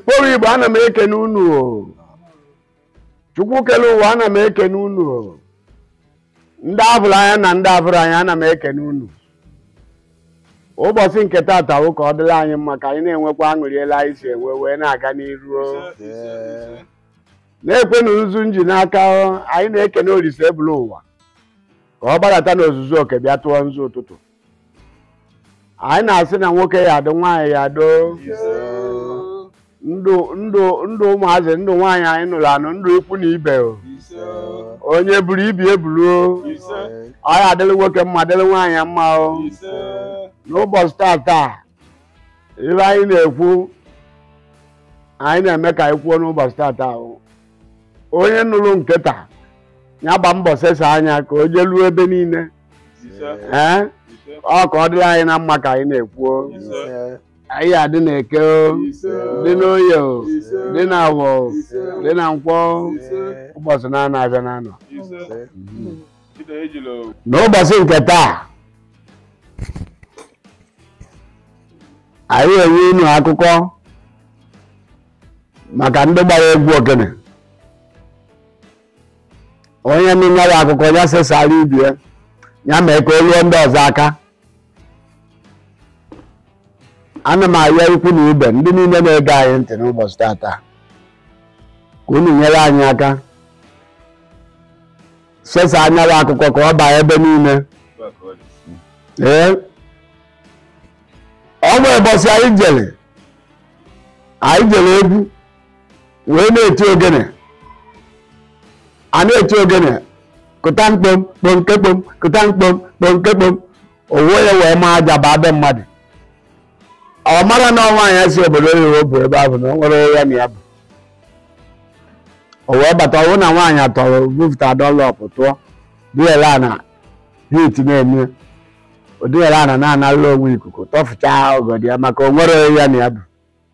Poro Igbo ana m ekene unu o Chukwu kele ụwa ana m ekene unu o ndị abụrụ anya na ndị abụrụ anya ana m ekene unu ụbọchị nke taata wụ ka ọ dịrị anyị mma ka anyị na-enwekwa aṅụrị elu anyị si enwe wee na-aga n'iru o. na-ekwenụ nzu nji n'aka o, anyị na-ekene olise ebulu ụwa ka ọ gbadata n'ozuzu oke bịa tụọ nzu ụtụtụ anyị na-asị na nwoke ya adị nwaanyị ya adị ndụ ndụ ndụ ụmụazị ndụ nwaanyị anyị nụrụ anụ ndụ ikwu na ibe o onye buru ibi eburu o ọ ya adịrị nwoke mma dịrị nwaanyị mma o n'ụbọchị taata ibe anyị na-ekwu anyị na-eme ka anyị kwuo n'ụbọchị taata o onye nụrụ nkịta ya gba mbọ sesa anya ka o jeluo ebe niile ee ọ ka ọ dịrị anyị na mma ka anyị na-ekwu o. anyị adị na eke o dị n'oye o dị na awọ o dị na nkwọ o ụbọchị na-anọ abịa na-anọ n'ụbọchị nke taa anyị enye unu akụkọ maka ndị gbara egwu ogene onye nụnyere akụkọ ya sesara ibie ya mee ka o ruo ndị ọzọ aka ana m ayọ ikwu na ibe ndị niile na-ege anyị ntị n'ụbọchị tata ka unu nyere anyị aka sesa anyara akụkọ ka ọ baa ebe niile ee ọ bụ ụbọchị anyị jere anyị jere egwu wee na-eti ogene a na-eti ogene kụta mkpom kpomkekpom kụta mkpom kpomkekpom owe ya wee maa aja baa be mmadụ ọ mara na ọnwa ya si obodo oyibo bụ ebe ahụ na o nwere ya na ya bụ o wee bata ọwụ na nwaanyị atọrọ bufụta dọlọp tụọ diela na hit na-eme odiela na na-anarị onwe ikuku tọfụchaa ogodi ya maka o nwere ya na ya bụ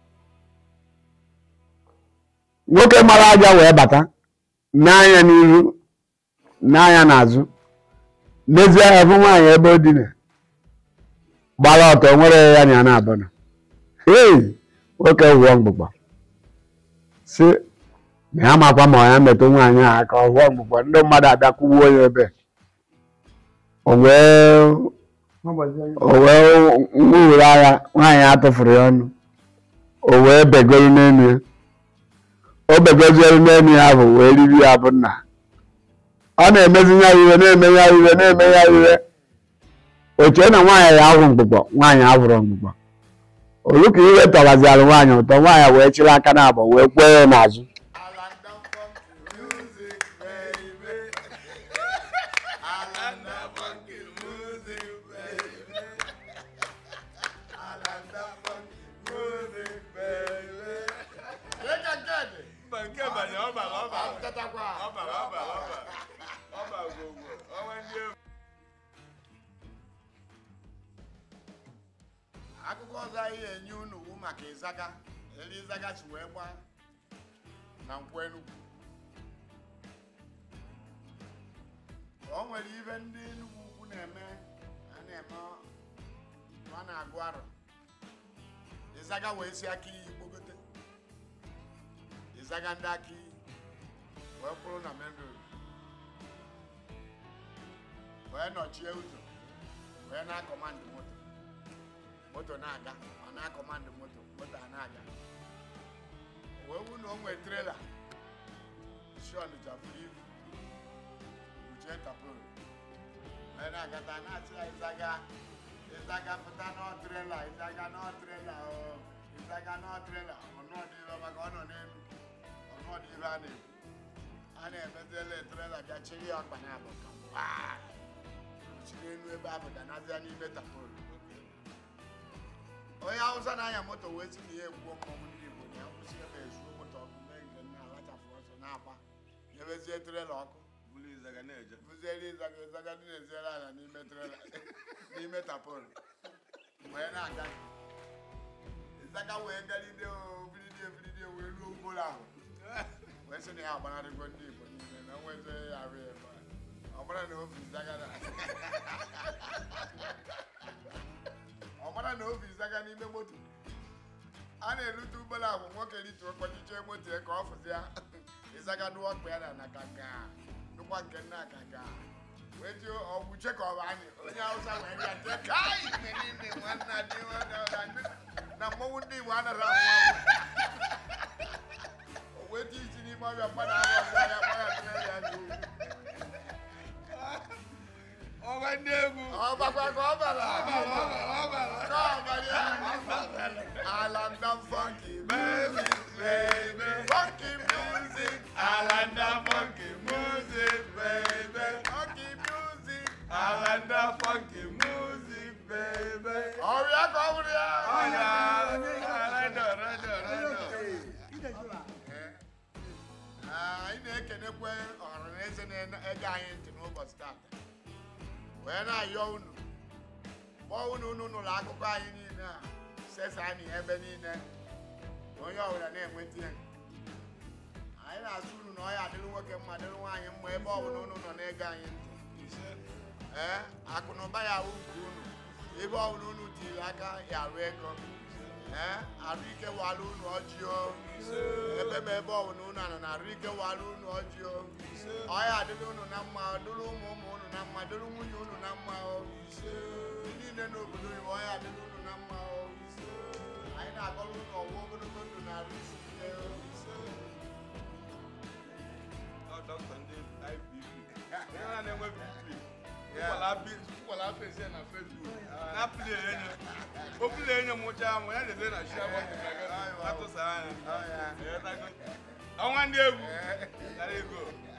nwoke mara aja wee bata n'anya n'ihu n'anya n'azụ n'ezie ya bụ nwaanyị ebe o dina gbara ọtọ nwere ya na ya na-abụna ei nwoke wụọ mgbụgba si na ya makwa ma ya metụ nwaanyị a aka ọ wụọ mgbụgba ndị mmadụ abịa kwuwuo ya ebe o wee o wee nwuwere agha nwaanyị atụfuru ya ọnụ o wee begoro n'elu ya o begoziere n'elu ya bụ wee riri ya bụ nna ọ na-emezi ya iwe na-eme ya iwe na-eme ya iwe o chee na nwaanyị ya ahụ mgbụgbọ nwaanyị ahụrụ mgbụgbọ olu ka iwe tọwaziara nwaanyị ụtọ nwaanyị wee chịrị aka n'abọ wee kwee ya n'azụ akụkọ ọzọ anyị enye unu wu maka ịzaga elu ịzaga chi wee gbaa na nkwụ enugwu o nwere ibe ndị enugwu ukwu na-eme a na-eme a na-agụ arọ ịzaga wee si aka iyi gbogote ịzaga ndị aka iyi wee kwụrụ na main road wee nọchie ụzọ wee na-akọmandị moto moto na-aga ọ na-akọmandị moto moto a na-aga wee wu na o nwee trela isi ọnịcha buru ibu uche tapụrụ wee na-agata na-asị ya ịzaga ịzaga pụta nọ trela ịzaga nọ trela o ịzaga nọ trela ọnọdịbe maka ọ nọ n'elu ọnọdịbe a na-ekwu a na-emezele trela bịa chiri ya ọkpa na abụ ka waa chiri elu ebe ahụ danazịa n'ime tapụrụ onye hausa na-anya moto wee si na ya egbuo mmọnwụ ndị igbo na ya kwụsị ebe ezuo moto ọkụ mee nke nna alachafụ ọsọ na-agba nyebezie trela ọkụ bụziere ịzaga ịzaga dị na-eziere ala n'ime trela n'ime tapol wee na-aga ịzaga wee galide obilidi ebilidi wee ruo ugboro ahụ wee sị na ya agbanarịgo ndị igbo niile na onwezi ya arụ ya ebe a. ọ bụrụ na obi ịzaga na ọ mara na obi zaga n'ime moto a na-erute ụgbọala agwụ nwoke rituo kpọchiche moto ya ka ọ fụzi ya ịzagadụ ọkpa ya na na kaka nụkwa nke nna kaka wee ji ọgwụ chekọba anyị onye hausa wee bịa tie kai mgbe niile nwanna dị nwanna na ndị- na mmọnwụ ndị igbo anaghị anwụ anwụ o wee tie isi n'ime ọbịa mmadụ ahụ ọzọ ya kpọ ya tụnyere ya n'ihu ọba ndị egwu ọ bakwa ka ọ bara ọ bara ka ọ bara alanda funky baby baby funky music alanda funky music baby funky music alanda funky music baby ọrịa ka ọ bụrụ ya ọya rado rado rado Ah, anyị na-ekenekwe ọhara na eze na-ege anyị ntị n'ụbọchị taata wee na-ayọ unu kpọọ unu unu n'ụlọ akụkọ anyị niile a sesa anyị ebe niile ka onye ọbụla na-enweta ya anyị na-asụ unu na ọ ya adịrị nwoke mma dịrị nwaanyị mma ebe ọbụla unu nọ na-ege anyị ntị ee akụ na ụba ya awụ nke unu ebe ọbụla unu tiri aka ya arụ ego ee arụ ike walụ unu ọjị o ebe ma ebe ọbụla unu anọ na arụ ike walụ unu ọjị o ọya adịrị unu na mma dịrị ụmụ ụmụ unu na mma dịrị nwunye unu na mma o ndị niile n'obodo Igbo ọya adịrị unu na mma o anyị na-agọrọ unu ọgwụ ogologo ndụ na arụ isi ike o Ọ dọkịta ndị IBP onye na na-enwe BP ụkwala bi- ụkwala fesi ya na Facebook na pli enye o pli enye mụcha amụ ya na-ede na shia atụsa anya Ọ ya. ọnwa ndị egwu gara ego